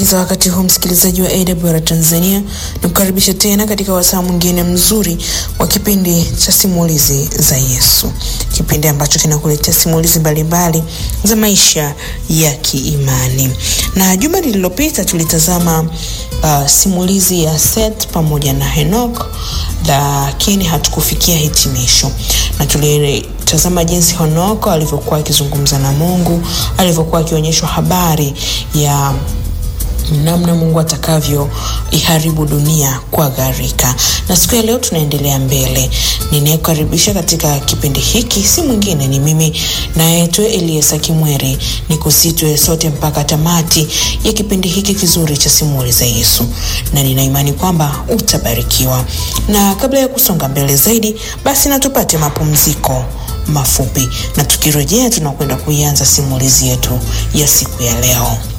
za wakati huu msikilizaji wa AWR Tanzania, nikukaribisha tena katika wasaa mwingine mzuri wa kipindi cha simulizi za Yesu, kipindi ambacho kinakuletea simulizi mbalimbali za maisha ya kiimani. Na juma lililopita tulitazama uh, simulizi ya Seth pamoja na Henok, lakini hatukufikia hitimisho na tulitazama jinsi Henoko alivyokuwa akizungumza na Mungu, alivyokuwa akionyeshwa habari ya namna Mungu atakavyo iharibu dunia kwa gharika. Na siku ya leo tunaendelea mbele. Ninayekukaribisha katika kipindi hiki si mwingine ni mimi nayetwe Eliesa Kimweri, ni kusitwe sote mpaka tamati ya kipindi hiki kizuri cha simulizi za Yesu, na nina imani kwamba utabarikiwa. Na kabla ya kusonga mbele zaidi, basi na tupate mapumziko mafupi, na tukirejea tunakwenda kuianza simulizi yetu ya siku ya leo.